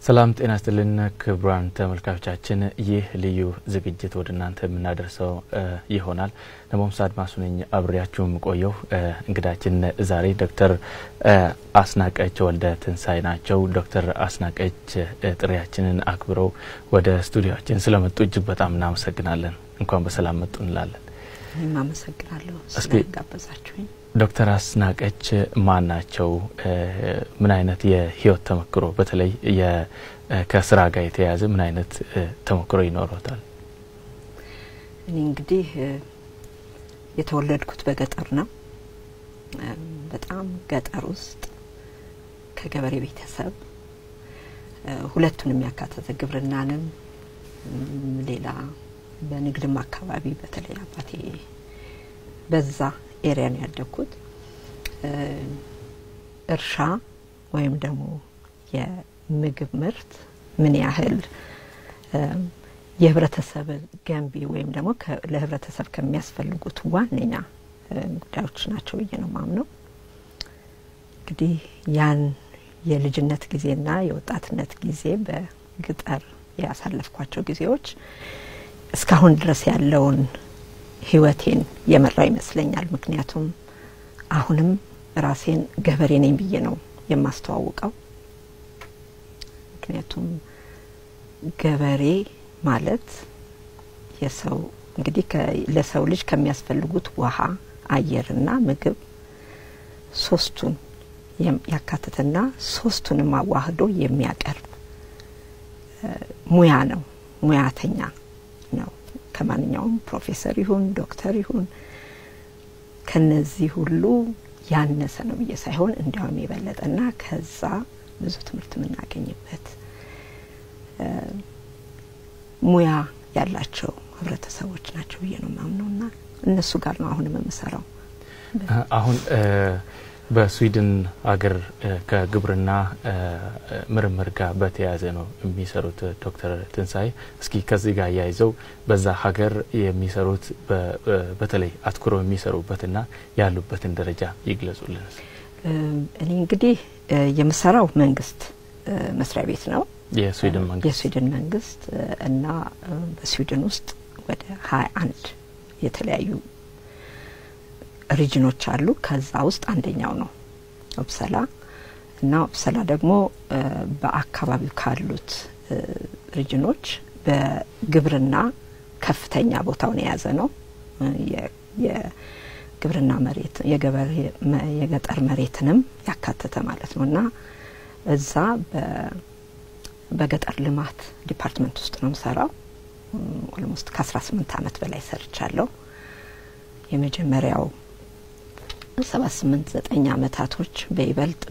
ሰላም ጤና ስጥልን ክቡራን ተመልካቾቻችን፣ ይህ ልዩ ዝግጅት ወደ እናንተ የምናደርሰው ይሆናል። ነሞምሳ አድማሱ ነኝ አብሬያችሁ የምቆየው። እንግዳችን ዛሬ ዶክተር አስናቀች ወልደ ትንሳኤ ናቸው። ዶክተር አስናቀች ጥሪያችንን አክብረው ወደ ስቱዲዮችን ስለመጡ እጅግ በጣም እናመሰግናለን። እንኳን በሰላም መጡ እንላለን። እኔም አመሰግናለሁ ስለጋበዛችሁኝ። ዶክተር አስናቀች ማን ናቸው? ምን አይነት የህይወት ተሞክሮ በተለይ ከስራ ጋር የተያያዘ ምን አይነት ተሞክሮ ይኖረታል? እኔ እንግዲህ የተወለድኩት በገጠር ነው። በጣም ገጠር ውስጥ ከገበሬ ቤተሰብ ሁለቱንም ያካተተ ግብርናንም ሌላ በንግድም አካባቢ በተለይ አባቴ በዛ ኤሪያ ነው ያደግኩት። እርሻ ወይም ደግሞ የምግብ ምርት ምን ያህል የህብረተሰብ ገንቢ ወይም ደግሞ ለህብረተሰብ ከሚያስፈልጉት ዋነኛ ጉዳዮች ናቸው ብዬ ነው ማምነው። እንግዲህ ያን የልጅነት ጊዜና የወጣትነት ጊዜ በገጠር ያሳለፍኳቸው ጊዜዎች እስካሁን ድረስ ያለውን ህይወቴን የመራው ይመስለኛል። ምክንያቱም አሁንም ራሴን ገበሬ ነኝ ብዬ ነው የማስተዋውቀው። ምክንያቱም ገበሬ ማለት የሰው እንግዲህ ለሰው ልጅ ከሚያስፈልጉት ውሃ፣ አየርና ምግብ ሶስቱን ያካትትና ሶስቱንም አዋህዶ የሚያቀርብ ሙያ ነው፣ ሙያተኛ ነው። ከማንኛውም ፕሮፌሰር ይሁን ዶክተር ይሁን ከነዚህ ሁሉ ያነሰ ነው ብዬ ሳይሆን እንዲያውም የበለጠና ከዛ ብዙ ትምህርት የምናገኝበት ሙያ ያላቸው ህብረተሰቦች ናቸው ብዬ ነው ማምነውና እነሱ ጋር ነው አሁንም የምሰራው። አሁን በስዊድን ሀገር ከግብርና ምርምር ጋር በተያያዘ ነው የሚሰሩት ዶክተር ትንሳኤ። እስኪ ከዚህ ጋር እያይዘው በዛ ሀገር የሚሰሩት በተለይ አትኩረው የሚሰሩበትና ያሉበትን ደረጃ ይግለጹልን። እኔ እንግዲህ የምሰራው መንግስት መስሪያ ቤት ነው የስዊድን መንግስት የስዊድን መንግስት እና በስዊድን ውስጥ ወደ ሀያ አንድ የተለያዩ ሪጅኖች አሉ። ከዛ ውስጥ አንደኛው ነው ኦፕሰላ እና ኦፕሰላ ደግሞ በአካባቢው ካሉት ሪጅኖች በግብርና ከፍተኛ ቦታውን የያዘ ነው። የግብርና መሬት የገጠር መሬትንም ያካተተ ማለት ነው እና እዛ በገጠር ልማት ዲፓርትመንት ውስጥ ነው የምሰራው። ኦልሞስት ከአስራ ስምንት አመት በላይ ሰርቻለሁ። የመጀመሪያው ሰባት ስምንት ዘጠኝ አመታቶች በይበልጥ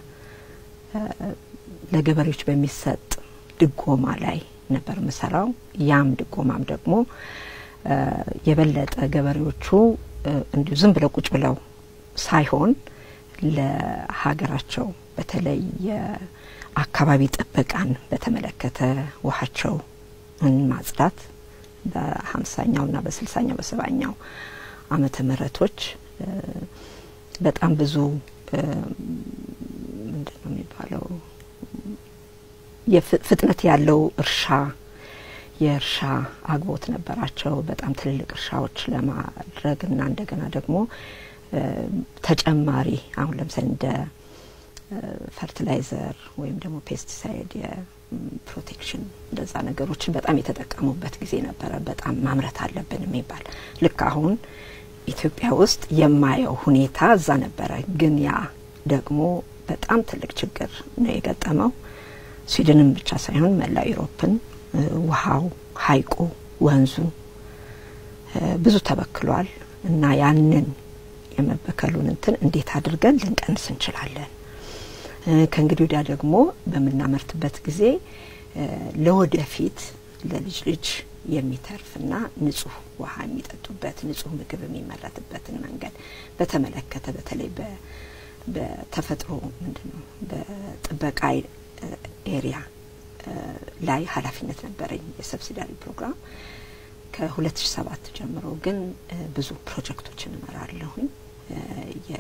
ለገበሬዎች በሚሰጥ ድጎማ ላይ ነበር ምሰራው። ያም ድጎማም ደግሞ የበለጠ ገበሬዎቹ እንዲሁ ዝም ብለው ቁጭ ብለው ሳይሆን ለሀገራቸው በተለይ የአካባቢ ጥበቃን በተመለከተ ውሃቸው ማጽዳት በሀምሳኛውና በስልሳኛው በሰባኛው አመተ ምህረቶች በጣም ብዙ ምንድን ነው የሚባለው ፍጥነት ያለው እርሻ የእርሻ አግቦት ነበራቸው። በጣም ትልልቅ እርሻዎች ለማድረግ እና እንደገና ደግሞ ተጨማሪ አሁን ለምሳሌ እንደ ፈርቲላይዘር ወይም ደግሞ ፔስቲሳይድ የፕሮቴክሽን እንደዛ ነገሮችን በጣም የተጠቀሙበት ጊዜ ነበረ። በጣም ማምረት አለብን የሚባል ልክ አሁን ኢትዮጵያ ውስጥ የማየው ሁኔታ እዛ ነበረ። ግን ያ ደግሞ በጣም ትልቅ ችግር ነው የገጠመው። ስዊድንን ብቻ ሳይሆን መላው ኢሮፕን ውሃው፣ ሀይቁ፣ ወንዙ ብዙ ተበክሏል እና ያንን የመበከሉን እንትን እንዴት አድርገን ልንቀንስ እንችላለን? ከእንግዲህ ወዲያ ደግሞ በምናመርትበት ጊዜ ለወደፊት ለልጅ ልጅ የሚተርፍና ንጹህ ውሃ የሚጠጡበት ንጹህ ምግብ የሚመረትበትን መንገድ በተመለከተ በተለይ በተፈጥሮ ምንድን ነው በጥበቃ ኤሪያ ላይ ኃላፊነት ነበረኝ የሰብሲዳሪ ፕሮግራም ከ2007 ጀምሮ ግን ብዙ ፕሮጀክቶችን እመራለሁኝ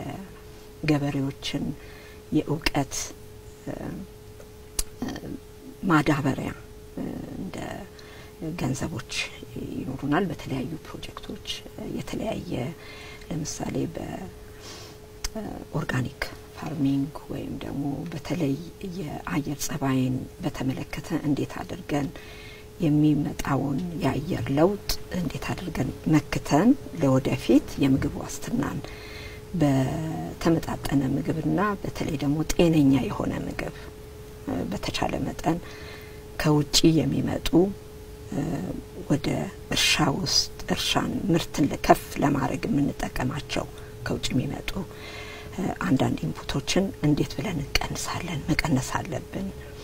የገበሬዎችን የእውቀት ማዳበሪያ እንደ ገንዘቦች ይኖሩናል። በተለያዩ ፕሮጀክቶች የተለያየ ለምሳሌ በኦርጋኒክ ፋርሚንግ ወይም ደግሞ በተለይ የአየር ጸባይን በተመለከተ እንዴት አድርገን የሚመጣውን የአየር ለውጥ እንዴት አድርገን መክተን ለወደፊት የምግብ ዋስትናን በተመጣጠነ ምግብና በተለይ ደግሞ ጤነኛ የሆነ ምግብ በተቻለ መጠን ከውጪ የሚመጡ ወደ እርሻ ውስጥ እርሻን ምርትን ከፍ ለማድረግ የምንጠቀማቸው ከውጭ የሚመጡ አንዳንድ ኢንፑቶችን እንዴት ብለን እንቀንሳለን? መቀነስ አለብን።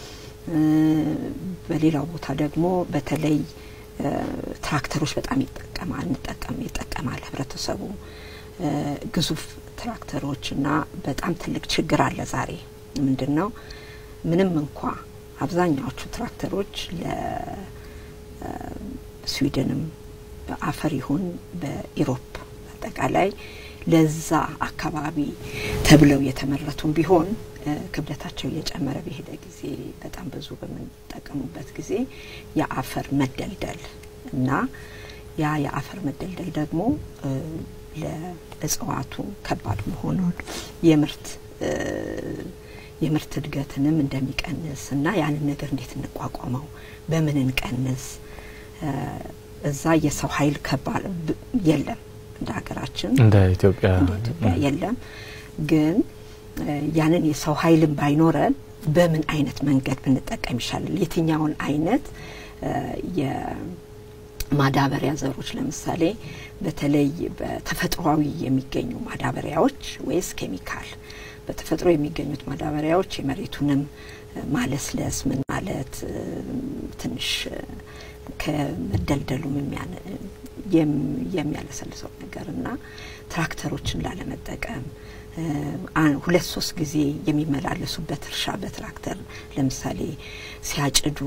በሌላው ቦታ ደግሞ በተለይ ትራክተሮች በጣም ይጠቀማል እንጠቀም ይጠቀማል ህብረተሰቡ ግዙፍ ትራክተሮች እና በጣም ትልቅ ችግር አለ። ዛሬ ምንድን ነው ምንም እንኳ አብዛኛዎቹ ትራክተሮች ለስዊድንም በአፈር ይሁን በኢሮፕ አጠቃላይ ለዛ አካባቢ ተብለው የተመረቱም ቢሆን ክብደታቸው እየጨመረ በሄደ ጊዜ በጣም ብዙ በምንጠቀሙበት ጊዜ የአፈር መደልደል እና ያ የአፈር መደልደል ደግሞ ለእጽዋቱ ከባድ መሆኑን የምርት የምርት እድገትንም እንደሚቀንስ እና ያንን ነገር እንዴት እንቋቋመው፣ በምን እንቀንስ። እዛ የሰው ኃይል ከባድ የለም እንደ ሀገራችን እንደ ኢትዮጵያ እንደ ኢትዮጵያ የለም። ግን ያንን የሰው ኃይልን ባይኖረን በምን አይነት መንገድ ብንጠቀም ይሻላል? የትኛውን አይነት የማዳበሪያ ዘሮች ለምሳሌ በተለይ በተፈጥሯዊ የሚገኙ ማዳበሪያዎች ወይስ ኬሚካል? በተፈጥሮ የሚገኙት ማዳበሪያዎች የመሬቱንም ማለስለስ ምን ማለት ትንሽ ከመደልደሉም የሚያለሰልሰው ነገር እና ትራክተሮችን ላለመጠቀም ሁለት ሶስት ጊዜ የሚመላለሱበት እርሻ በትራክተር ለምሳሌ ሲያጭዱ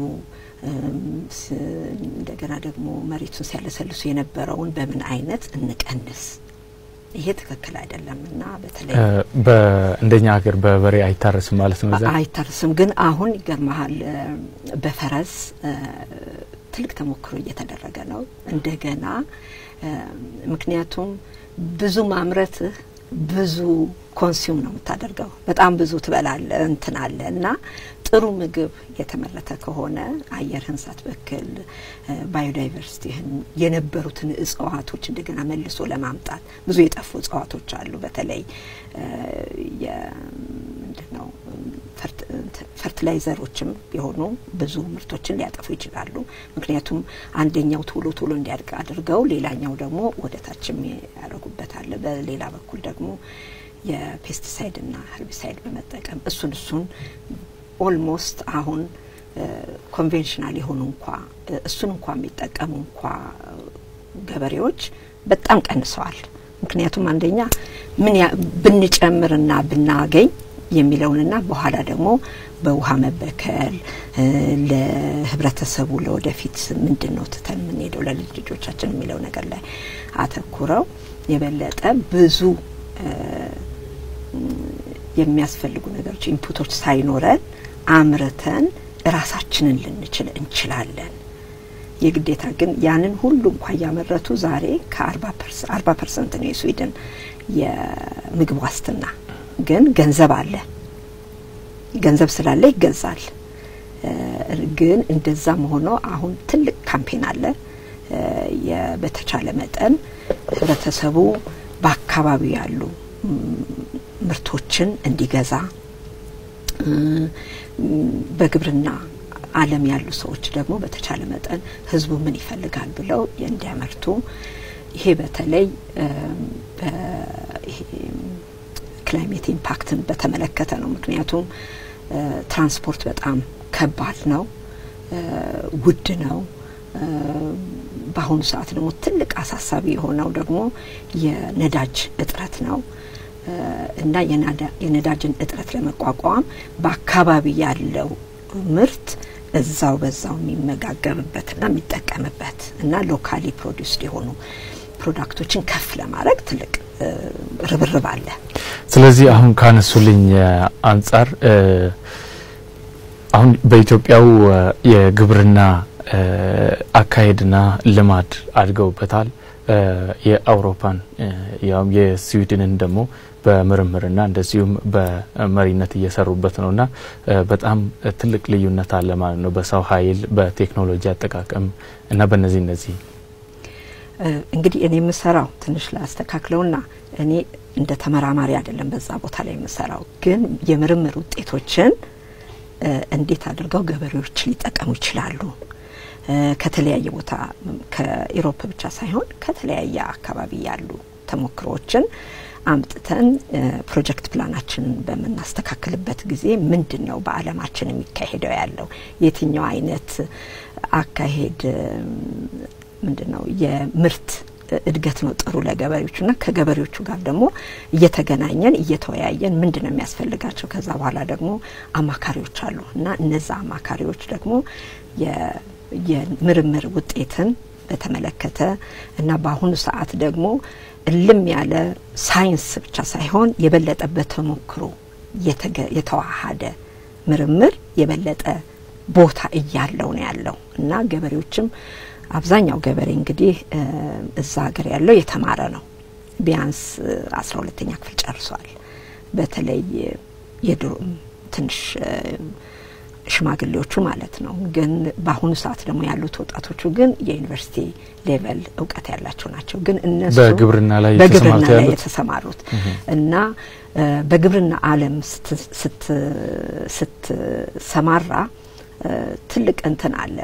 እንደገና ደግሞ መሬቱን ሲያለሰልሱ የነበረውን በምን አይነት እንቀንስ? ይሄ ትክክል አይደለም እና በተለይ እንደኛ ሀገር በበሬ አይታረስም ማለት ነው። እዛ አይታረስም። ግን አሁን ይገርመሃል በፈረስ ትልቅ ተሞክሮ እየተደረገ ነው እንደገና ምክንያቱም ብዙ ማምረትህ ብዙ ኮንሱም ነው የምታደርገው። በጣም ብዙ ትበላለ እንትን አለ እና ጥሩ ምግብ የተመረተ ከሆነ አየርህን ሳትበክል ባዮዳይቨርሲቲህን የነበሩትን እጽዋቶች እንደገና መልሶ ለማምጣት ብዙ የጠፉ እጽዋቶች አሉ። በተለይ ምንድን ነው ፈርቲላይዘሮችም የሆኑ ብዙ ምርቶችን ሊያጠፉ ይችላሉ። ምክንያቱም አንደኛው ቶሎ ቶሎ እንዲያድግ አድርገው ሌላኛው ደግሞ ወደ ታችም ያደርጉበታል። በሌላ በኩል ደግሞ የፔስቲሳይድና ሄርቢሳይድ በመጠቀም እሱን እሱን ኦልሞስት አሁን ኮንቬንሽናል የሆኑ እንኳ እሱን እንኳ የሚጠቀሙ እንኳ ገበሬዎች በጣም ቀንሰዋል። ምክንያቱም አንደኛ ምን ብንጨምርና ብናገኝ የሚለውንና በኋላ ደግሞ በውሃ መበከል ለህብረተሰቡ ለወደፊት ምንድን ነው ትተን የምንሄደው ለልጅ ልጆቻችን የሚለው ነገር ላይ አተኩረው የበለጠ ብዙ የሚያስፈልጉ ነገሮች ኢንፑቶች ሳይኖረን አምርተን ራሳችንን ልንችል እንችላለን። የግዴታ ግን ያንን ሁሉ እንኳ እያመረቱ ዛሬ ከአርባ ፐርሰንት ነው የስዊድን የምግብ ዋስትና። ግን ገንዘብ አለ፣ ገንዘብ ስላለ ይገዛል። ግን እንደዛም ሆኖ አሁን ትልቅ ካምፔን አለ። በተቻለ መጠን ህብረተሰቡ በአካባቢው ያሉ ምርቶችን እንዲገዛ በግብርና ዓለም ያሉ ሰዎች ደግሞ በተቻለ መጠን ህዝቡ ምን ይፈልጋል ብለው እንዲያመርቱ ይሄ በተለይ ክላይሜት ኢምፓክትን በተመለከተ ነው። ምክንያቱም ትራንስፖርት በጣም ከባድ ነው፣ ውድ ነው። በአሁኑ ሰዓት ደግሞ ትልቅ አሳሳቢ የሆነው ደግሞ የነዳጅ እጥረት ነው እና የነዳጅን እጥረት ለመቋቋም በአካባቢ ያለው ምርት እዛው በዛው የሚመጋገብበትና የሚጠቀምበት እና ሎካሊ ፕሮዲውስድ የሆኑ ፕሮዳክቶችን ከፍ ለማድረግ ትልቅ ርብርብ አለ። ስለዚህ አሁን ካነሱልኝ አንጻር አሁን በኢትዮጵያው የግብርና አካሄድና ልማድ አድገውበታል። የአውሮፓን ያውም የስዊድንን ደግሞ በምርምርና እንደዚሁም በመሪነት እየሰሩበት ነውና በጣም ትልቅ ልዩነት አለ ማለት ነው በሰው ኃይል በቴክኖሎጂ አጠቃቀም እና በእነዚህ እነዚህ እንግዲህ እኔ የምሰራው ትንሽ ላስተካክለውና እኔ እንደ ተመራማሪ አይደለም በዛ ቦታ ላይ የምሰራው፣ ግን የምርምር ውጤቶችን እንዴት አድርገው ገበሬዎች ሊጠቀሙ ይችላሉ ከተለያየ ቦታ ከኢሮፕ ብቻ ሳይሆን ከተለያየ አካባቢ ያሉ ተሞክሮዎችን አምጥተን ፕሮጀክት ፕላናችንን በምናስተካክልበት ጊዜ ምንድን ነው በዓለማችን የሚካሄደው ያለው የትኛው አይነት አካሄድ ምንድን ነው የምርት እድገት ነው ጥሩ ለገበሬዎቹና ከገበሬዎቹ ጋር ደግሞ እየተገናኘን እየተወያየን ምንድን ነው የሚያስፈልጋቸው ከዛ በኋላ ደግሞ አማካሪዎች አሉ እና እነዛ አማካሪዎች ደግሞ የምርምር ውጤትን በተመለከተ እና በአሁኑ ሰዓት ደግሞ እልም ያለ ሳይንስ ብቻ ሳይሆን የበለጠ በተሞክሮ የተዋሃደ ምርምር የበለጠ ቦታ እያለው ነው ያለው እና ገበሬዎችም አብዛኛው ገበሬ እንግዲህ እዛ ሀገር ያለው የተማረ ነው። ቢያንስ አስራ ሁለተኛ ክፍል ጨርሷል። በተለይ የድሮ ትንሽ ሽማግሌዎቹ ማለት ነው። ግን በአሁኑ ሰዓት ደግሞ ያሉት ወጣቶቹ ግን የዩኒቨርሲቲ ሌቨል እውቀት ያላቸው ናቸው። ግን እነሱ በግብርና ላይ በግብርና ላይ የተሰማሩት እና በግብርና ዓለም ስትሰማራ ትልቅ እንትን አለ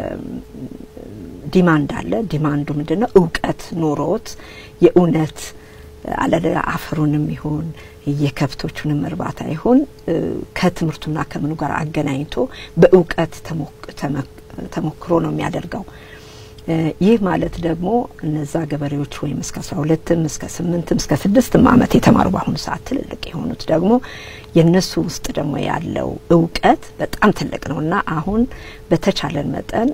ዲማንድ አለ። ዲማንዱ ምንድን ነው? እውቀት ኖሮት የእውነት አለደ አፈሩንም ይሁን የከብቶቹንም እርባታ ይሁን ከትምህርቱና ከምኑ ጋር አገናኝቶ በእውቀት ተሞክሮ ነው የሚያደርገው። ይህ ማለት ደግሞ እነዛ ገበሬዎች ወይም እስከ አስራ ሁለትም እስከ ስምንትም እስከ ስድስትም ዓመት የተማሩ በአሁኑ ሰዓት ትልልቅ የሆኑት ደግሞ የእነሱ ውስጥ ደግሞ ያለው እውቀት በጣም ትልቅ ነው እና አሁን በተቻለን መጠን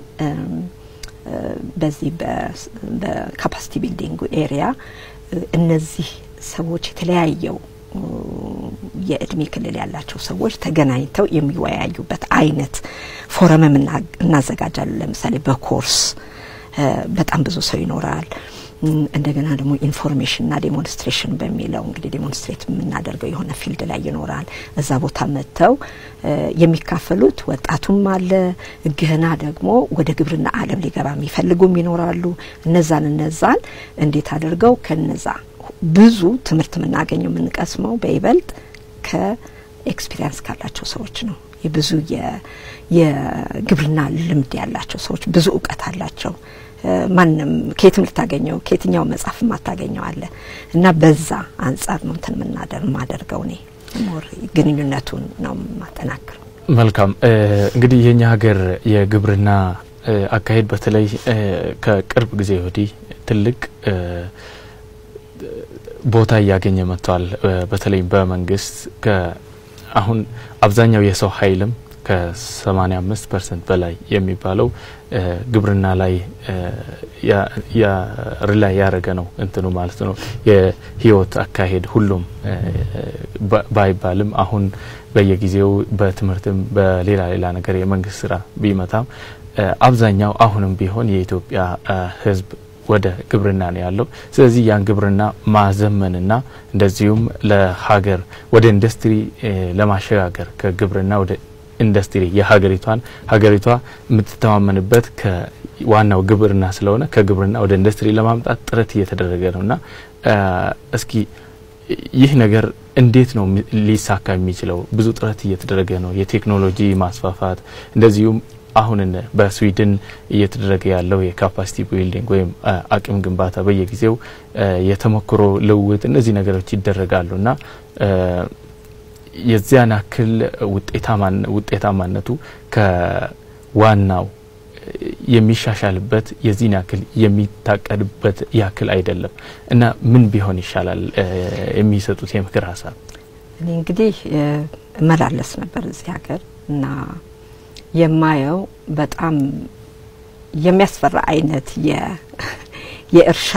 በዚህ በካፓሲቲ ቢልዲንግ ኤሪያ እነዚህ ሰዎች የተለያየው የእድሜ ክልል ያላቸው ሰዎች ተገናኝተው የሚወያዩበት አይነት ፎረምም እናዘጋጃለን። ለምሳሌ በኮርስ በጣም ብዙ ሰው ይኖራል። እንደገና ደግሞ ኢንፎርሜሽንና ዴሞንስትሬሽን በሚለው እንግዲህ ዴሞንስትሬት የምናደርገው የሆነ ፊልድ ላይ ይኖራል። እዛ ቦታ መጥተው የሚካፈሉት ወጣቱም አለ፣ ገና ደግሞ ወደ ግብርና ዓለም ሊገባ የሚፈልጉም ይኖራሉ። እነዛን እነዛን እንዴት አድርገው ከነዛ ብዙ ትምህርት የምናገኘው የምንቀስመው በይበልጥ ከኤክስፒሪያንስ ካላቸው ሰዎች ነው። የብዙ የግብርና ልምድ ያላቸው ሰዎች ብዙ እውቀት አላቸው። ማንም ከየትም ልታገኘው ከየትኛው መጽሐፍ ማታገኘው አለ እና በዛ አንጻር ነው እንትን ምናደር ማደርገው እኔ ሞር ግንኙነቱን ነው ማጠናክረው። መልካም እንግዲህ የኛ ሀገር የግብርና አካሄድ በተለይ ከቅርብ ጊዜ ወዲህ ትልቅ ቦታ እያገኘ መጥቷል። በተለይ በመንግስት አሁን አብዛኛው የሰው ኃይልም ከ85 ፐርሰንት በላይ የሚባለው ግብርና ላይ ሪላይ ያደረገ ነው እንትኑ ማለት ነው። የህይወት አካሄድ ሁሉም ባይባልም አሁን በየጊዜው በትምህርትም በሌላ ሌላ ነገር የመንግስት ስራ ቢመታም አብዛኛው አሁንም ቢሆን የኢትዮጵያ ህዝብ ወደ ግብርና ነው ያለው። ስለዚህ ያን ግብርና ማዘመንና እንደዚሁም ለሀገር ወደ ኢንዱስትሪ ለማሸጋገር ከግብርና ወደ ኢንዱስትሪ የሀገሪቷን ሀገሪቷ የምትተማመንበት ዋናው ግብርና ስለሆነ ከግብርና ወደ ኢንዱስትሪ ለማምጣት ጥረት እየተደረገ ነውና እስኪ ይህ ነገር እንዴት ነው ሊሳካ የሚችለው? ብዙ ጥረት እየተደረገ ነው። የቴክኖሎጂ ማስፋፋት እንደዚሁም አሁን በስዊድን እየተደረገ ያለው የካፓሲቲ ቢልዲንግ ወይም አቅም ግንባታ በየጊዜው የተሞክሮ ልውውጥ እነዚህ ነገሮች ይደረጋሉ እና የዚያን ያክል ውጤታማነቱ ከዋናው የሚሻሻልበት የዚህን ያክል የሚታቀድበት ያክል አይደለም እና ምን ቢሆን ይሻላል? የሚሰጡት የምክር ሀሳብ። እኔ እንግዲህ እመላለስ ነበር እዚህ ሀገር እና የማየው በጣም የሚያስፈራ አይነት የእርሻ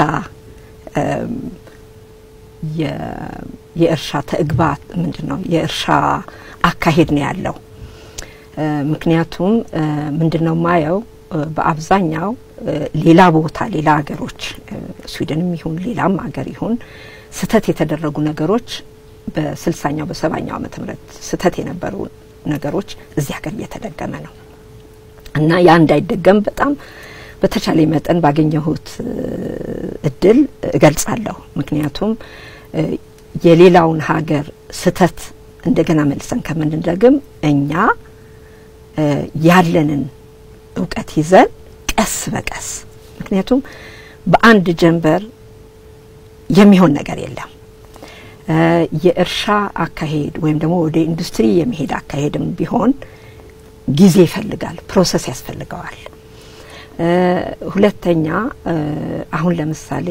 የእርሻ ተግባት ምንድን ነው የእርሻ አካሄድ ነው ያለው ምክንያቱም ምንድን ነው ማየው በአብዛኛው ሌላ ቦታ ሌላ ሀገሮች ስዊድንም ይሁን ሌላም ሀገር ይሁን ስህተት የተደረጉ ነገሮች በስልሳኛው በሰባኛው ዓመተ ምህረት ስህተት የነበሩ ነገሮች እዚህ ሀገር እየተደገመ ነው እና ያ እንዳይደገም በጣም በተቻለ መጠን ባገኘሁት እድል እገልጻለሁ። ምክንያቱም የሌላውን ሀገር ስህተት እንደገና መልሰን ከምንደግም እኛ ያለንን እውቀት ይዘን ቀስ በቀስ ምክንያቱም በአንድ ጀንበር የሚሆን ነገር የለም። የእርሻ አካሄድ ወይም ደግሞ ወደ ኢንዱስትሪ የሚሄድ አካሄድም ቢሆን ጊዜ ይፈልጋል፣ ፕሮሰስ ያስፈልገዋል። ሁለተኛ አሁን ለምሳሌ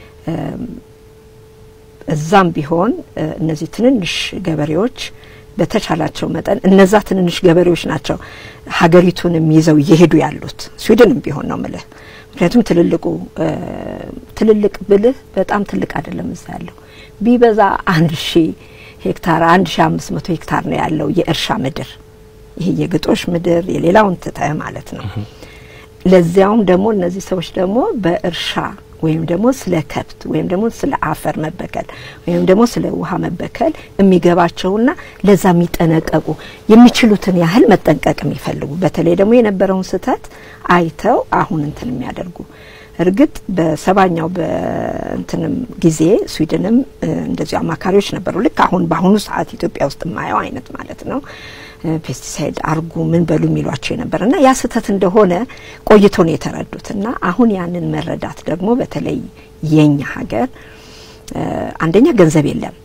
እዛም ቢሆን እነዚህ ትንንሽ ገበሬዎች በተቻላቸው መጠን እነዛ ትንንሽ ገበሬዎች ናቸው ሀገሪቱንም ይዘው እየሄዱ ያሉት ስዊድንም ቢሆን ነው ምልህ። ምክንያቱም ትልልቁ ትልልቅ ብልህ በጣም ትልቅ አይደለም እዛ ያለው ቢበዛ አንድ ሺ ሄክታር አንድ ሺ አምስት መቶ ሄክታር ነው ያለው የእርሻ ምድር። ይሄ የግጦሽ ምድር የሌላውን ትተህ ማለት ነው። ለዚያውም ደግሞ እነዚህ ሰዎች ደግሞ በእርሻ ወይም ደግሞ ስለ ከብት ወይም ደግሞ ስለ አፈር መበከል ወይም ደግሞ ስለ ውሃ መበከል የሚገባቸውና ለዛ የሚጠነቀቁ የሚችሉትን ያህል መጠንቀቅ የሚፈልጉ በተለይ ደግሞ የነበረውን ስህተት አይተው አሁን እንትን የሚያደርጉ እርግጥ በሰባኛው በእንትንም ጊዜ ስዊድንም እንደዚሁ አማካሪዎች ነበሩ። ልክ አሁን በአሁኑ ሰዓት ኢትዮጵያ ውስጥ የማየው አይነት ማለት ነው። ፔስቲሳይድ አርጉ ምን በሉ የሚሏቸው የነበር እና ያ ስህተት እንደሆነ ቆይቶ ነው የተረዱት እና አሁን ያንን መረዳት ደግሞ በተለይ የኛ ሀገር አንደኛ ገንዘብ የለም።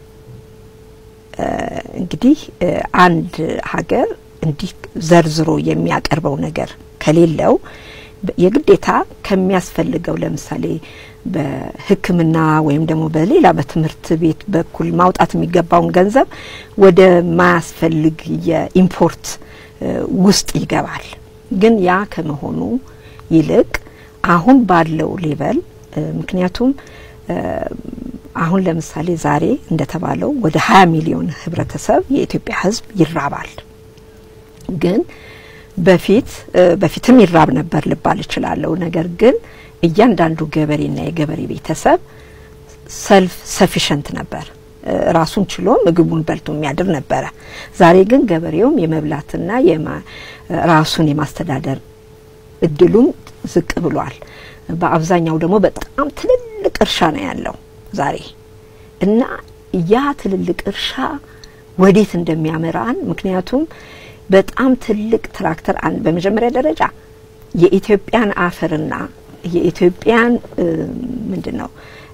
እንግዲህ አንድ ሀገር እንዲህ ዘርዝሮ የሚያቀርበው ነገር ከሌለው የግዴታ ከሚያስፈልገው ለምሳሌ በሕክምና ወይም ደግሞ በሌላ በትምህርት ቤት በኩል ማውጣት የሚገባውን ገንዘብ ወደ ማያስፈልግ የኢምፖርት ውስጥ ይገባል። ግን ያ ከመሆኑ ይልቅ አሁን ባለው ሌቨል ምክንያቱም አሁን ለምሳሌ ዛሬ እንደተባለው ወደ ሀያ ሚሊዮን ህብረተሰብ የኢትዮጵያ ህዝብ ይራባል። ግን በፊት በፊትም ይራብ ነበር ልባል እችላለሁ። ነገር ግን እያንዳንዱ ገበሬና የገበሬ ቤተሰብ ሰልፍ ሰፊሸንት ነበር፣ ራሱን ችሎ ምግቡን በልቶ የሚያድር ነበረ። ዛሬ ግን ገበሬውም የመብላትና ራሱን የማስተዳደር እድሉም ዝቅ ብሏል። በአብዛኛው ደግሞ በጣም ትልልቅ እርሻ ነው ያለው ዛሬ እና ያ ትልልቅ እርሻ ወዴት እንደሚያመራን ምክንያቱም በጣም ትልቅ ትራክተር በመጀመሪያ ደረጃ የኢትዮጵያን አፈርና የኢትዮጵያን ምንድን ነው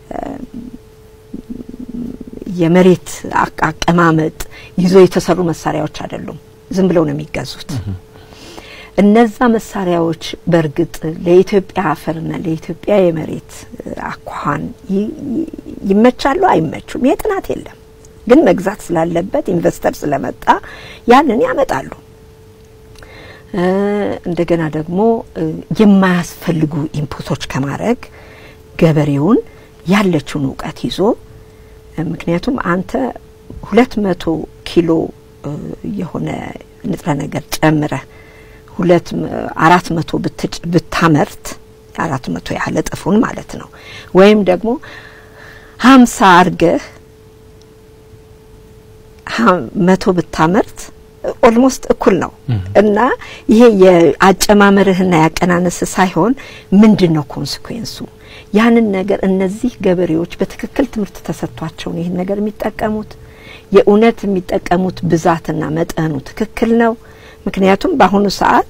የመሬት አቀማመጥ ይዞ የተሰሩ መሳሪያዎች አይደሉም። ዝም ብለው ነው የሚገዙት። እነዛ መሳሪያዎች በእርግጥ ለኢትዮጵያ አፈርና ለኢትዮጵያ የመሬት አኳኋን ይመቻሉ አይመቹም? ይሄ ጥናት የለም። ግን መግዛት ስላለበት ኢንቨስተር ስለመጣ ያንን ያመጣሉ። እንደገና ደግሞ የማያስፈልጉ ኢንፑቶች ከማድረግ ገበሬውን ያለችውን እውቀት ይዞ ምክንያቱም አንተ ሁለት መቶ ኪሎ የሆነ ንጥረ ነገር ጨምረህ ሁለት አራት መቶ ብታመርት አራት መቶ ያህል እጥፉን ማለት ነው ወይም ደግሞ ሀምሳ አርገህ መቶ ብታመርት ኦልሞስት እኩል ነው እና ይሄ የአጨማመርህና ያቀናነስ ሳይሆን ምንድን ነው ኮንስኩዌንሱ? ያንን ነገር እነዚህ ገበሬዎች በትክክል ትምህርት ተሰጥቷቸውን ይህን ነገር የሚጠቀሙት የእውነት የሚጠቀሙት ብዛትና መጠኑ ትክክል ነው? ምክንያቱም በአሁኑ ሰዓት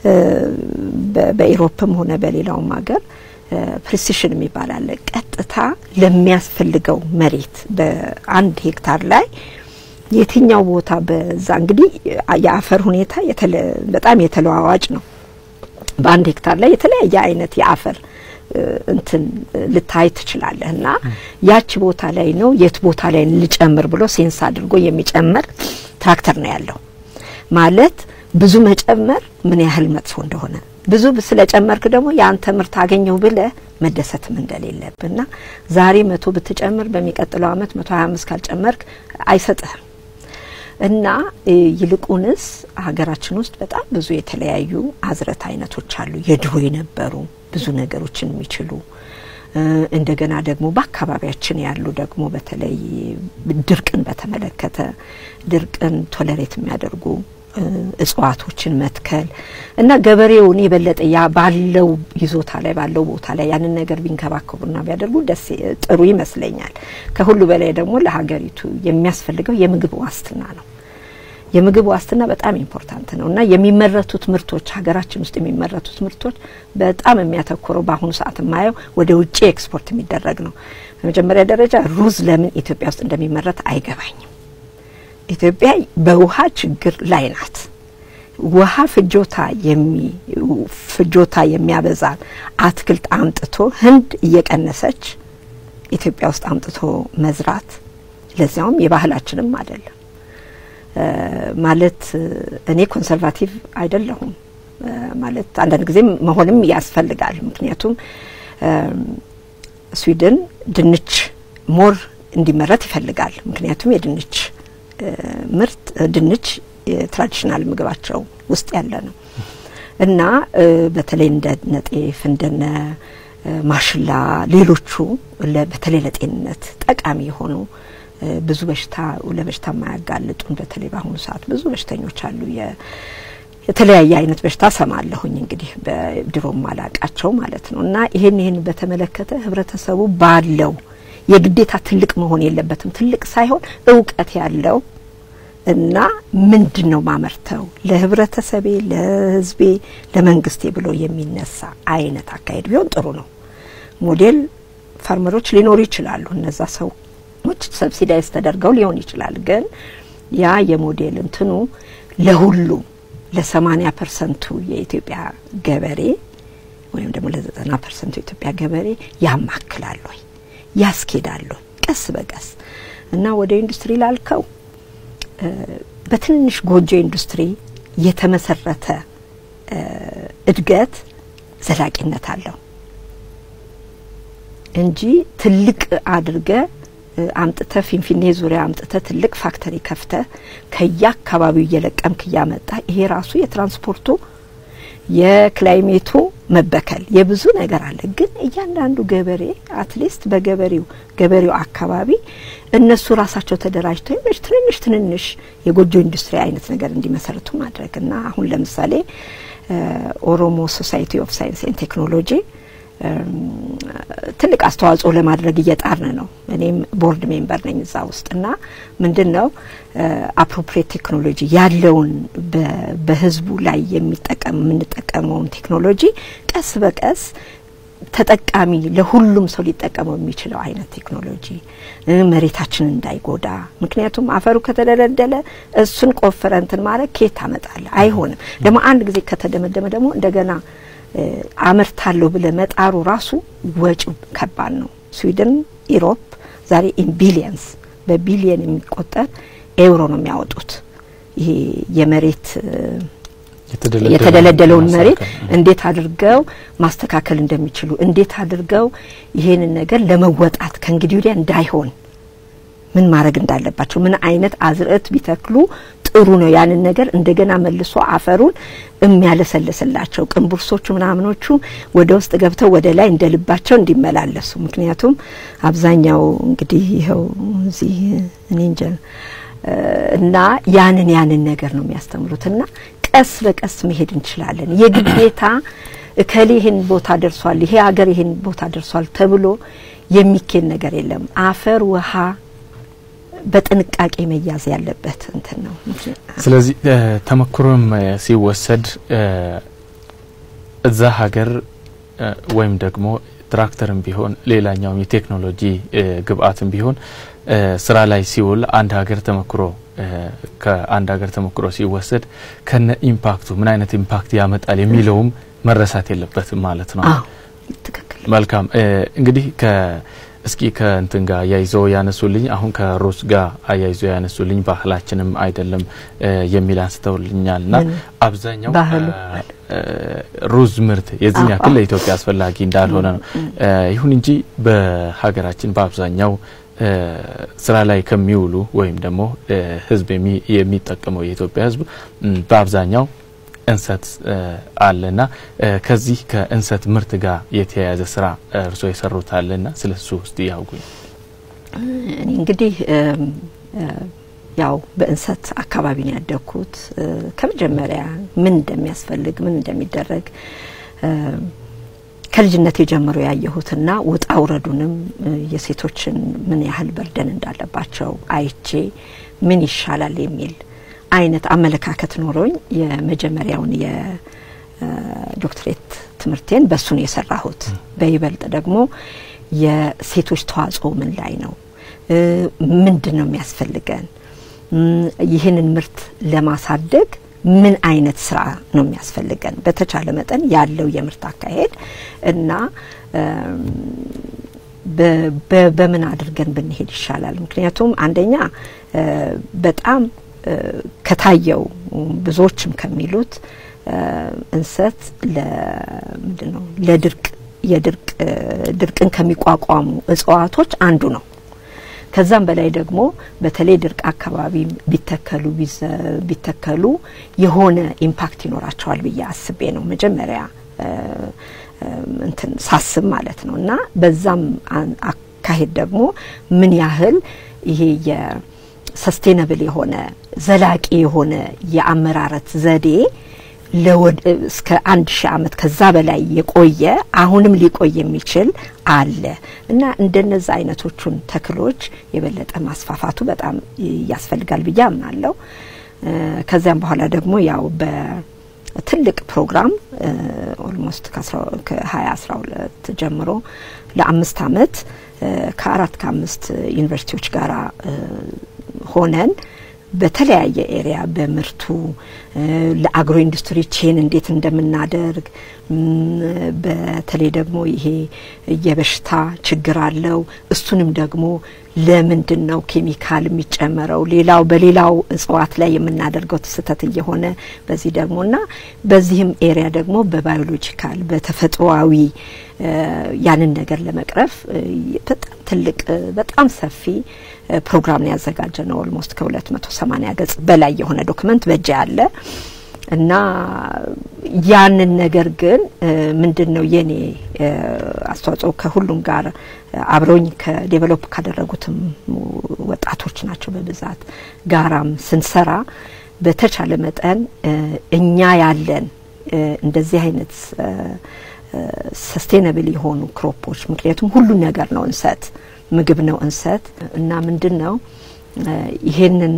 በኢሮፕም ሆነ በሌላውም ሀገር ፕሪሲሽን የሚባል አለ። ቀጥታ ለሚያስፈልገው መሬት በአንድ ሄክታር ላይ የትኛው ቦታ በዛ እንግዲህ የአፈር ሁኔታ በጣም የተለዋዋጭ ነው። በአንድ ሄክታር ላይ የተለያየ አይነት የአፈር እንትን ልታይ ትችላለህ እና ያቺ ቦታ ላይ ነው የት ቦታ ላይ ልጨምር ብሎ ሴንስ አድርጎ የሚጨምር ትራክተር ነው ያለው። ማለት ብዙ መጨመር ምን ያህል መጥፎ እንደሆነ ብዙ ስለጨመርክ ደግሞ የአንተ ምርት አገኘው ብለህ መደሰትም እንደሌለብና ዛሬ መቶ ብትጨምር በሚቀጥለው አመት መቶ ሀያ አምስት ካልጨመርክ አይሰጥህም። እና ይልቁንስ ሀገራችን ውስጥ በጣም ብዙ የተለያዩ አዝረት አይነቶች አሉ። የድሮ የነበሩ ብዙ ነገሮችን የሚችሉ እንደገና ደግሞ በአካባቢያችን ያሉ ደግሞ በተለይ ድርቅን በተመለከተ ድርቅን ቶለሬት የሚያደርጉ እጽዋቶችን መትከል እና ገበሬውን የበለጠ ያ ባለው ይዞታ ላይ ባለው ቦታ ላይ ያንን ነገር ቢንከባከቡና ቢያደርጉ ደስ ጥሩ ይመስለኛል። ከሁሉ በላይ ደግሞ ለሀገሪቱ የሚያስፈልገው የምግብ ዋስትና ነው። የምግብ ዋስትና በጣም ኢምፖርታንት ነው እና የሚመረቱት ምርቶች ሀገራችን ውስጥ የሚመረቱት ምርቶች በጣም የሚያተኩረው በአሁኑ ሰዓት የማየው ወደ ውጭ ኤክስፖርት የሚደረግ ነው። በመጀመሪያ ደረጃ ሩዝ ለምን ኢትዮጵያ ውስጥ እንደሚመረት አይገባኝም። ኢትዮጵያ በውሃ ችግር ላይ ናት። ውሃ ፍጆታ የሚ ፍጆታ የሚያበዛን አትክልት አምጥቶ ህንድ እየቀነሰች ኢትዮጵያ ውስጥ አምጥቶ መዝራት ለዚያውም የባህላችንም አይደለም። ማለት እኔ ኮንሰርቫቲቭ አይደለሁም ማለት አንዳንድ ጊዜ መሆንም ያስፈልጋል። ምክንያቱም ስዊድን ድንች ሞር እንዲመረት ይፈልጋል። ምክንያቱም የድንች ምርት ድንች የትራዲሽናል ምግባቸው ውስጥ ያለ ነው እና በተለይ እንደ ጤፍ እንደነ ማሽላ ሌሎቹ በተለይ ለጤንነት ጠቃሚ የሆኑ ብዙ በሽታ ለበሽታ የማያጋልጡን በተለይ በአሁኑ ሰዓት ብዙ በሽተኞች አሉ። የተለያየ አይነት በሽታ ሰማለሁኝ እንግዲህ በድሮም አላቃቸው ማለት ነው እና ይሄን ይሄን በተመለከተ ህብረተሰቡ ባለው የግዴታ ትልቅ መሆን የለበትም። ትልቅ ሳይሆን እውቀት ያለው እና ምንድን ነው ማመርተው ለህብረተሰቤ፣ ለህዝቤ፣ ለመንግስቴ ብሎ የሚነሳ አይነት አካሄድ ቢሆን ጥሩ ነው። ሞዴል ፋርመሮች ሊኖሩ ይችላሉ። እነዛ ሰዎች ሰብሲዳይዝ ተደርገው ሊሆን ይችላል። ግን ያ የሞዴል እንትኑ ለሁሉም ለሰማኒያ ፐርሰንቱ የኢትዮጵያ ገበሬ ወይም ደግሞ ለዘጠና ፐርሰንቱ የኢትዮጵያ ገበሬ ያማክላል ወይ ያስኬዳሉ ቀስ በቀስ እና ወደ ኢንዱስትሪ ላልከው በትንሽ ጎጆ ኢንዱስትሪ የተመሰረተ እድገት ዘላቂነት አለው እንጂ ትልቅ አድርገ አምጥተ ፊንፊኔ ዙሪያ አምጥተ ትልቅ ፋክተሪ ከፍተ ከየአካባቢው እየለቀምክ እያመጣ ይሄ ራሱ የትራንስፖርቱ የክላይሜቱ መበከል የብዙ ነገር አለ። ግን እያንዳንዱ ገበሬ አትሊስት በገበሬው ገበሬው አካባቢ እነሱ ራሳቸው ተደራጅተው ይመች ትንንሽ ትንንሽ የጎጆ ኢንዱስትሪ አይነት ነገር እንዲመሰርቱ ማድረግ እና አሁን ለምሳሌ ኦሮሞ ሶሳይቲ ኦፍ ሳይንስ ኤንድ ቴክኖሎጂ ትልቅ አስተዋጽኦ ለማድረግ እየጣርን ነው። እኔም ቦርድ ሜምበር ነኝ እዛ ውስጥ እና ምንድን ነው አፕሮፕሪየት ቴክኖሎጂ ያለውን በህዝቡ ላይ የሚጠቀም የምንጠቀመውን ቴክኖሎጂ ቀስ በቀስ ተጠቃሚ ለሁሉም ሰው ሊጠቀመው የሚችለው አይነት ቴክኖሎጂ መሬታችን እንዳይጎዳ። ምክንያቱም አፈሩ ከተደለደለ እሱን ቆፍረ እንትን ማድረግ ኬት ታመጣለ? አይሆንም። ደግሞ አንድ ጊዜ ከተደመደመ ደግሞ እንደገና አመርታለሁ ብለ መጣሩ ራሱ ወጪው ከባድ ነው። ስዊድን፣ ኢሮፕ ዛሬ ኢን ቢሊየንስ በቢሊየን የሚቆጠር ኤውሮ ነው የሚያወጡት። ይሄ የመሬት የተደለደለውን መሬት እንዴት አድርገው ማስተካከል እንደሚችሉ እንዴት አድርገው ይሄንን ነገር ለመወጣት ከእንግዲህ ወዲያ እንዳይሆን ምን ማድረግ እንዳለባቸው ምን አይነት አዝርዕት ቢተክሉ ጥሩ ነው ያንን ነገር እንደገና መልሶ አፈሩን የሚያለሰልስላቸው ቅንቡርሶቹ ምናምኖቹ ወደ ውስጥ ገብተው ወደ ላይ እንደ ልባቸው እንዲመላለሱ። ምክንያቱም አብዛኛው እንግዲህ ይኸው እዚህ እኔ እንጃ እና ያንን ያንን ነገር ነው የሚያስተምሩት እና ቀስ በቀስ መሄድ እንችላለን። የግዴታ እከሌ ይሄን ቦታ ደርሷል፣ ይሄ ሀገር ይሄን ቦታ ደርሷል ተብሎ የሚኬድ ነገር የለም። አፈር ውሃ በጥንቃቄ መያዝ ያለበት እንትን ነው። ስለዚህ ተመክሮም ሲወሰድ እዛ ሀገር ወይም ደግሞ ትራክተርም ቢሆን ሌላኛውም የቴክኖሎጂ ግብአትም ቢሆን ስራ ላይ ሲውል አንድ ሀገር ተመክሮ ከአንድ ሀገር ተሞክሮ ሲወሰድ ከነ ኢምፓክቱ ምን አይነት ኢምፓክት ያመጣል የሚለውም መረሳት የለበትም ማለት ነው። መልካም እንግዲህ እስኪ ከእንትን ጋር አያይዘው ያነሱልኝ አሁን ከሩዝ ጋር አያይዘው ያነሱልኝ ባህላችንም አይደለም የሚል አንስተውልኛል ና አብዛኛው ሩዝ ምርት የዚህን ያክል ለኢትዮጵያ አስፈላጊ እንዳልሆነ ነው። ይሁን እንጂ በሀገራችን በአብዛኛው ስራ ላይ ከሚውሉ ወይም ደግሞ ህዝብ የሚጠቀመው የኢትዮጵያ ህዝብ በአብዛኛው እንሰት አለና ከዚህ ከእንሰት ምርት ጋር የተያያዘ ስራ እርስዎ የሰሩት አለና ስለ እሱ ውስጥ ያውጉኝ። እኔ እንግዲህ ያው በእንሰት አካባቢ ነው ያደግኩት። ከመጀመሪያ ምን እንደሚያስፈልግ ምን እንደሚደረግ ከልጅነት የጀምሮ ያየሁትና ውጣ ውረዱንም የሴቶችን ምን ያህል በርደን እንዳለባቸው አይቼ ምን ይሻላል የሚል አይነት አመለካከት ኖሮኝ የመጀመሪያውን የዶክትሬት ትምህርቴን በሱ ነው የሰራሁት። በይበልጥ ደግሞ የሴቶች ተዋጽኦ ምን ላይ ነው፣ ምንድን ነው የሚያስፈልገን፣ ይህንን ምርት ለማሳደግ ምን አይነት ስራ ነው የሚያስፈልገን፣ በተቻለ መጠን ያለው የምርት አካሄድ እና በምን አድርገን ብንሄድ ይሻላል። ምክንያቱም አንደኛ በጣም ከታየው ብዙዎችም ከሚሉት እንሰት ለምንድን ነው ለድርቅ የድርቅ ድርቅን ከሚቋቋሙ እጽዋቶች አንዱ ነው። ከዛም በላይ ደግሞ በተለይ ድርቅ አካባቢ ቢተከሉ ቢተከሉ የሆነ ኢምፓክት ይኖራቸዋል ብዬ አስቤ ነው መጀመሪያ እንትን ሳስብ ማለት ነው እና በዛም አካሄድ ደግሞ ምን ያህል ይሄ የሰስቴነብል የሆነ ዘላቂ የሆነ የአመራረት ዘዴ እስከ አንድ ሺህ ዓመት ከዛ በላይ የቆየ አሁንም ሊቆይ የሚችል አለ እና እንደነዛ አይነቶቹን ተክሎች የበለጠ ማስፋፋቱ በጣም ያስፈልጋል ብዬ አምናለሁ። ከዚያም በኋላ ደግሞ ያው በትልቅ ፕሮግራም ኦልሞስት ከሀያ አስራ ሁለት ጀምሮ ለአምስት አመት ከአራት ከአምስት ዩኒቨርሲቲዎች ጋር ሆነን በተለያየ ኤሪያ በምርቱ ለአግሮ ኢንዱስትሪ ቼን እንዴት እንደምናደርግ በተለይ ደግሞ ይሄ የበሽታ ችግር አለው። እሱንም ደግሞ ለምንድን ነው ኬሚካል የሚጨመረው? ሌላው በሌላው እጽዋት ላይ የምናደርገው ስህተት እየሆነ በዚህ ደግሞ እና በዚህም ኤሪያ ደግሞ በባዮሎጂካል በተፈጥሮአዊ ያንን ነገር ለመቅረፍ በጣም ትልቅ በጣም ሰፊ ፕሮግራም ነው ያዘጋጀ ነው። ኦልሞስት ከሁለት መቶ ሰማኒያ ገጽ በላይ የሆነ ዶክመንት በእጅ ያለ እና ያንን ነገር ግን ምንድን ነው የኔ አስተዋጽኦ ከሁሉም ጋር አብረውኝ ከዴቨሎፕ ካደረጉትም ወጣቶች ናቸው በብዛት ጋራም ስንሰራ በተቻለ መጠን እኛ ያለን እንደዚህ አይነት ሰስቴነብል የሆኑ ክሮፖች ምክንያቱም ሁሉ ነገር ነው እንሰት ምግብ ነው እንሰት እና ምንድን ነው ይሄንን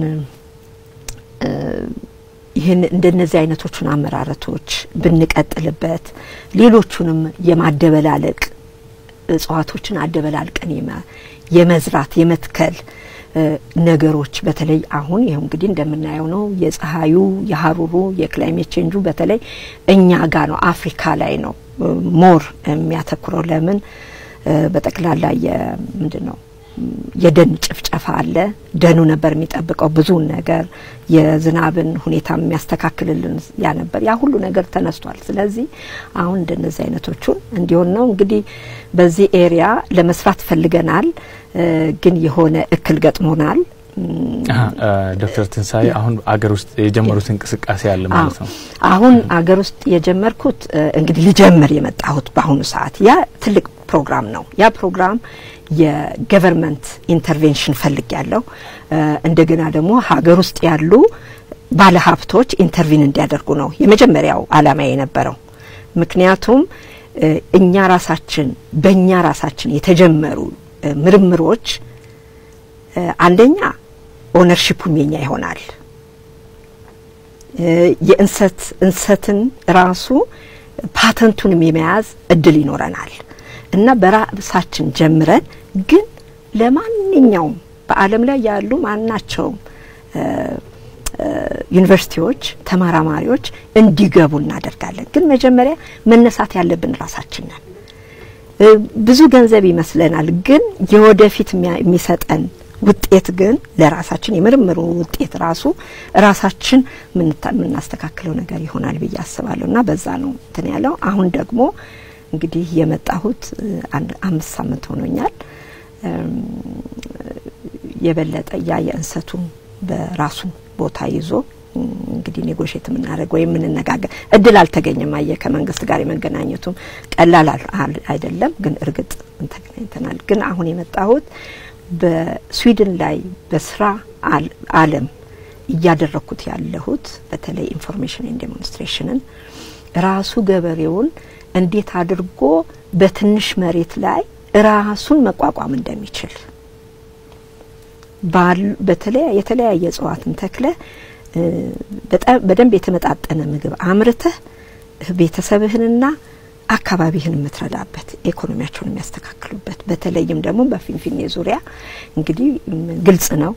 ይህን እንደነዚህ አይነቶቹን አመራረቶች ብንቀጥልበት ሌሎቹንም የማደበላለቅ እጽዋቶችን አደበላልቀን የመዝራት የመትከል ነገሮች በተለይ አሁን ይኸው እንግዲህ እንደምናየው ነው። የፀሐዩ፣ የሀሩሩ፣ የክላይሜት ቼንጁ በተለይ እኛ ጋር ነው አፍሪካ ላይ ነው ሞር የሚያተኩረው። ለምን በጠቅላላ የምንድን ነው የደን ጭፍጨፋ አለ። ደኑ ነበር የሚጠብቀው ብዙውን ነገር የዝናብን ሁኔታ የሚያስተካክልልን ያ ነበር። ያ ሁሉ ነገር ተነስቷል። ስለዚህ አሁን እንደነዚህ አይነቶቹን እንዲሆን ነው እንግዲህ በዚህ ኤሪያ ለመስራት ፈልገናል፣ ግን የሆነ እክል ገጥሞናል። ዶክተር ትንሳኤ አሁን አገር ውስጥ የጀመሩት እንቅስቃሴ አለ ማለት ነው። አሁን አገር ውስጥ የጀመርኩት እንግዲህ ልጀምር የመጣሁት በአሁኑ ሰዓት ያ ትልቅ ፕሮግራም ነው። ያ ፕሮግራም የገቨርንመንት ኢንተርቬንሽን ፈልግ ያለው እንደገና ደግሞ ሀገር ውስጥ ያሉ ባለሀብቶች ኢንተርቪን እንዲያደርጉ ነው የመጀመሪያው አላማ የነበረው። ምክንያቱም እኛ ራሳችን በእኛ ራሳችን የተጀመሩ ምርምሮች አንደኛ ኦነርሺፑም የኛ ይሆናል። የእንሰት እንሰትን ራሱ ፓተንቱንም የመያዝ እድል ይኖረናል እና በራሳችን ጀምረን ግን ለማንኛውም በዓለም ላይ ያሉ ማናቸውም ዩኒቨርሲቲዎች ተመራማሪዎች እንዲገቡ እናደርጋለን። ግን መጀመሪያ መነሳት ያለብን ራሳችን ነን። ብዙ ገንዘብ ይመስለናል፣ ግን የወደፊት የሚሰጠን ውጤት ግን ለራሳችን የምርምሩ ውጤት ራሱ ራሳችን የምናስተካክለው ነገር ይሆናል ብዬ አስባለሁ እና በዛ ነው እንትን ያለው። አሁን ደግሞ እንግዲህ የመጣሁት አንድ አምስት ሳምንት ሆኖኛል። የበለጠ ያ የእንሰቱን በራሱ ቦታ ይዞ እንግዲህ ኔጎሽት የምናደርግ ወይም የምንነጋገር እድል አልተገኘም። አየ ከመንግስት ጋር የመገናኘቱም ቀላል አይደለም። ግን እርግጥ ተገናኝተናል። ግን አሁን የመጣሁት በስዊድን ላይ በስራ አለም እያደረግኩት ያለሁት በተለይ ኢንፎርሜሽን ዴሞንስትሬሽንን ራሱ ገበሬውን እንዴት አድርጎ በትንሽ መሬት ላይ ራሱን መቋቋም እንደሚችል በተለያ የተለያየ እጽዋትን ተክለ በደንብ የተመጣጠነ ምግብ አምርተህ ቤተሰብህንና አካባቢህን የምትረዳበት ኢኮኖሚያቸውን የሚያስተካክሉበት በተለይም ደግሞ በፊንፊኔ ዙሪያ እንግዲህ ግልጽ ነው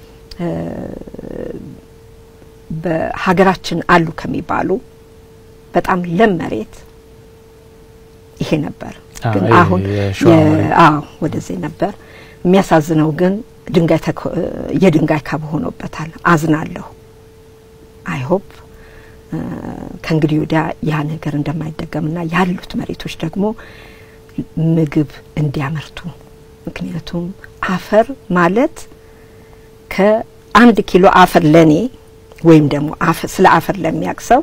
በሀገራችን አሉ ከሚባሉ በጣም ለም መሬት ይሄ ነበር። ግን አሁን አዎ ወደዚህ ነበር። የሚያሳዝነው ግን ድንጋይ የድንጋይ ካብ ሆኖበታል። አዝናለሁ። አይሆፕ ከእንግዲህ ወዲያ ያ ነገር እንደማይደገምና ያሉት መሬቶች ደግሞ ምግብ እንዲያመርቱ ምክንያቱም አፈር ማለት ከአንድ ኪሎ አፈር ለኔ ወይም ደግሞ ስለ አፈር ለሚያውቅ ሰው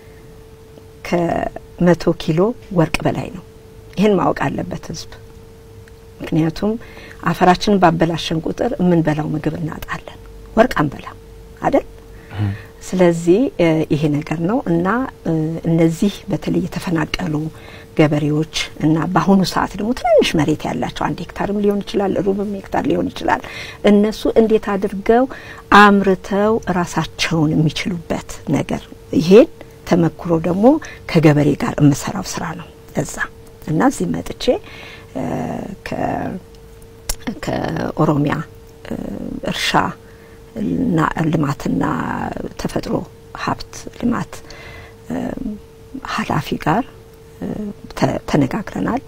ከመቶ ኪሎ ወርቅ በላይ ነው። ይህን ማወቅ አለበት ህዝብ። ምክንያቱም አፈራችንን ባበላሸን ቁጥር የምንበላው ምግብ እናጣለን። ወርቅ አንበላም አይደል? ስለዚህ ይሄ ነገር ነው እና እነዚህ በተለይ የተፈናቀሉ ገበሬዎች እና በአሁኑ ሰዓት ደግሞ ትንንሽ መሬት ያላቸው አንድ ሄክታርም ሊሆን ይችላል፣ ሩብም ሄክታር ሊሆን ይችላል። እነሱ እንዴት አድርገው አምርተው ራሳቸውን የሚችሉበት ነገር ይሄን ተመክሮ ደግሞ ከገበሬ ጋር የምሰራው ስራ ነው እዛ እና እዚህ መጥቼ ከኦሮሚያ እርሻ እና ልማትና ተፈጥሮ ሀብት ልማት ኃላፊ ጋር ተነጋግረናል።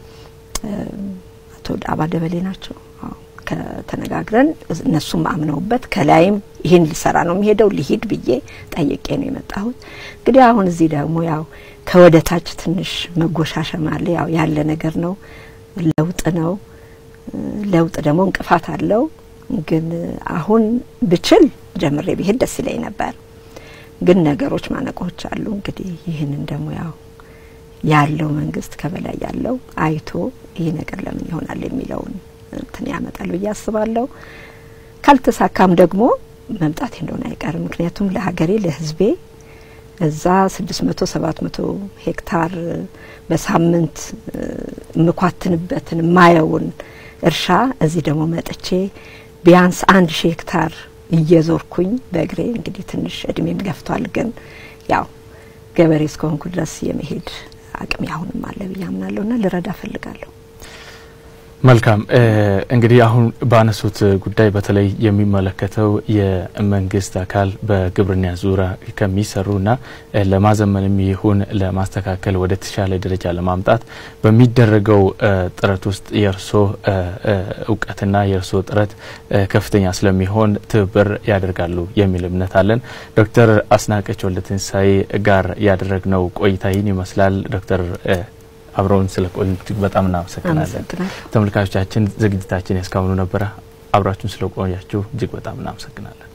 አቶ ዳባ ደበሌ ናቸው። ተነጋግረን እነሱም አምነውበት ከላይም ይህን ሊሰራ ነው የሚሄደው ሊሂድ ብዬ ጠይቄ ነው የመጣሁት። እንግዲህ አሁን እዚህ ደግሞ ያው ከወደ ታች ትንሽ መጎሻሸም አለ። ያው ያለ ነገር ነው፣ ለውጥ ነው። ለውጥ ደግሞ እንቅፋት አለው። ግን አሁን ብችል ጀምሬ ብሄድ ደስ ይለኝ ነበር። ግን ነገሮች ማነቆች አሉ። እንግዲህ ይህንን ደግሞ ያው ያለው መንግስት ከበላይ ያለው አይቶ ይህ ነገር ለምን ይሆናል የሚለውን እንትን ያመጣል ብዬ አስባለሁ። ካልተሳካም ደግሞ መምጣት እንደሆነ አይቀርም። ምክንያቱም ለሀገሬ ለህዝቤ እዛ ስድስት መቶ ሰባት መቶ ሄክታር በሳምንት የምኳትንበትን ማየውን እርሻ እዚህ ደግሞ መጥቼ ቢያንስ አንድ ሺህ ሄክታር እየዞርኩኝ በእግሬ እንግዲህ ትንሽ እድሜም ገፍቷል፣ ግን ያው ገበሬ እስከሆንኩ ድረስ የመሄድ አቅም አሁንም አለ ብዬ አምናለሁ ና ልረዳ እፈልጋለሁ። መልካም እንግዲህ አሁን ባነሱት ጉዳይ በተለይ የሚመለከተው የመንግስት አካል በግብርና ዙሪያ ከሚሰሩና ለማዘመንም ይሁን ለማስተካከል ወደ ተሻለ ደረጃ ለማምጣት በሚደረገው ጥረት ውስጥ የእርሶ እውቀትና የእርሶ ጥረት ከፍተኛ ስለሚሆን ትብብር ያደርጋሉ የሚል እምነት አለን። ዶክተር አስናቀች ወልደትንሳኤ ጋር ያደረግነው ቆይታ ይህን ይመስላል። ዶክተር አብረውን ስለ ቆዩ እጅግ በጣም እናመሰግናለን። ተመልካቾቻችን ዝግጅታችን ያስካሁኑ ነበረ። አብራችሁን ስለ ቆያችሁ እጅግ በጣም እናመሰግናለን።